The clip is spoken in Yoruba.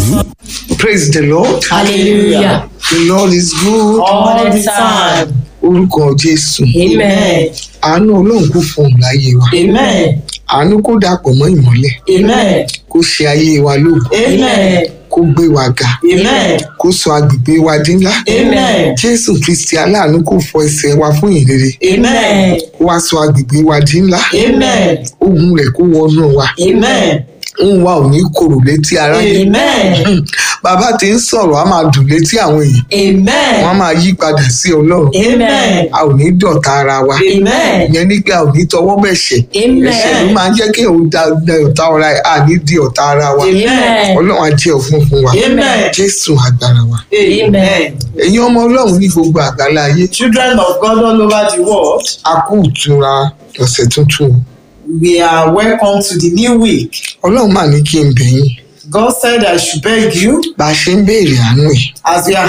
Praise the Lord. Hallelujah. The Lord is good. All the time. Orúkọ Jésù. Amen. Àánú Ọlọ́run kò fún un láyé wa. Amen. Àánú kó dàpọ̀ mọ́ ìmọ́lẹ̀. Amen. Kó ṣe ayé wa lógo. Amen. Kó gbé wa ga. Amen. Kó sọ agbègbè wa dín ńlá. Amen. Jésù Kristi aláàánú kò fọ ẹsẹ̀ wa fún ìrere. Amen. Kó wá sọ agbègbè wa dín ńlá. Amen. Ogun rẹ̀ kó wọnú wa. Amen. Òun wa ò ní korò létí aráyé. Amen. Bàbá tí ń sọ̀rọ̀ á máa dùn létí àwọn èèyàn. Wọ́n á Amen. máa yí padà sí Ọlọ́run. Amen. A ò ní dọ̀tá ara wa. Amen. ìyẹn ní pé a ò ní tọwọ́ bẹ̀ṣẹ̀ Amen. ẹ̀ṣẹ̀ ló máa ń jẹ́ kí òun da da ọ̀tá ọ̀ra ẹ̀ à ní di ọ̀tá ara wa Amen. ọlọ́run á jẹ́ ọ̀fun fún wa Amen. jésù agbára wa Amen. ẹ̀yin ọmọ ọlọ́run ní gbogbo àgbálá ayé Children of God all over the world, a kú ìtura ọ̀sẹ̀ tuntun we are welcome to the new week. ọlọ́run mà ní kí n bẹ̀ yín God said I should beg you bá a ṣe ń béèrè àánú ẹ̀ as we are